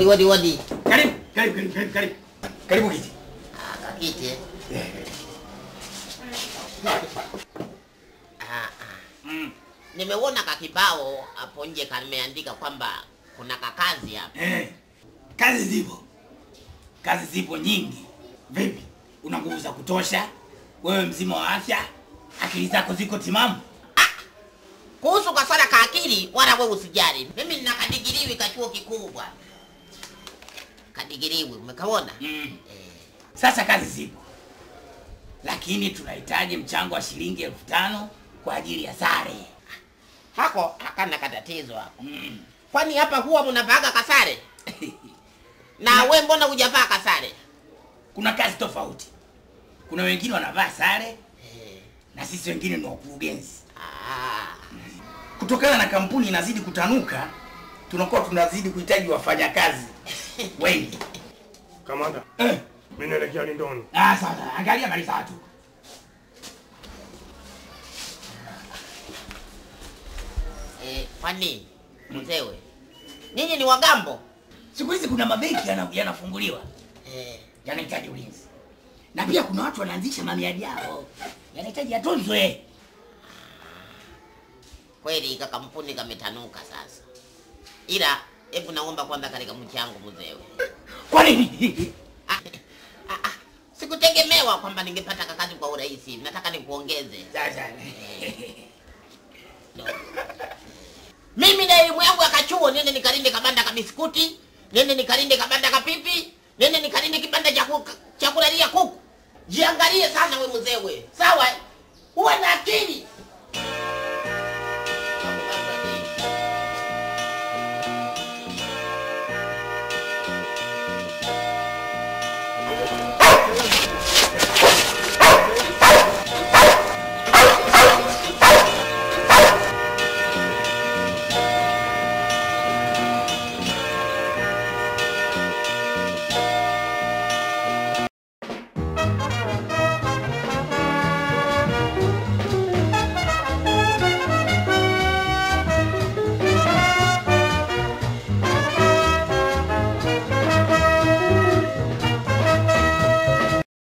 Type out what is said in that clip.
Wadi wadi wadi. Karibu, karibu, karibu, karibu, karibu. Karibu kiti. Ah, kakiti. eh. Ah, ah. Mm. Nimeona kakibao hapo nje kameandika kwamba kuna kakazi hapa. Eh. Kazi zipo. Kazi zipo nyingi. Vipi? Una nguvu za kutosha? Wewe mzima wa afya? Akili zako ziko timamu? Kuhusu kaswala ka akili wala wewe usijali. Mimi nina kadigiriwi ka chuo kikuu bwana. Kadigiriwi, umekaona? Mm. Eh, Sasa kazi zipo, lakini tunahitaji mchango wa shilingi elfu tano kwa ajili ya sare. hako hakana katatizo hapo. Mm. Kwani hapa huwa mnavaaga kasare? Na we mbona hujavaa kasare? Kuna kazi tofauti, kuna wengine wanavaa sare Eh, na sisi wengine ni wakurugenzi. ah. Kutokana na kampuni inazidi kutanuka, tunakuwa tunazidi kuhitaji wafanyakazi wengi. Kamanda, Eh, mimi naelekea Lindoni. ah, sasa angalia mali tatu. Eh, kwani mzewe nyinyi ni wagambo? Siku hizi kuna mabenki yana- yanafunguliwa Eh, yanahitaji ulinzi, na pia kuna watu wanaanzisha mamiadi yao yanahitaji yatunzwe. kweli ka kampuni kametanuka sasa, ila hebu naomba kwanza katika mchango mzewe. Kwa nini? Ah, ah, ah, sikutegemewa kwamba ningepata kakazi kwa urahisi. Nataka nikuongeze Sasa No. Mimi na elimu yangu ya kachuo nende nikalinde kabanda ka biskuti, nende nikalinde kabanda ka pipi, nende nikalinde kibanda cha kuku- cha kulalia kuku. Jiangalie sana we mzewe, sawa? eh? Uwe na akili.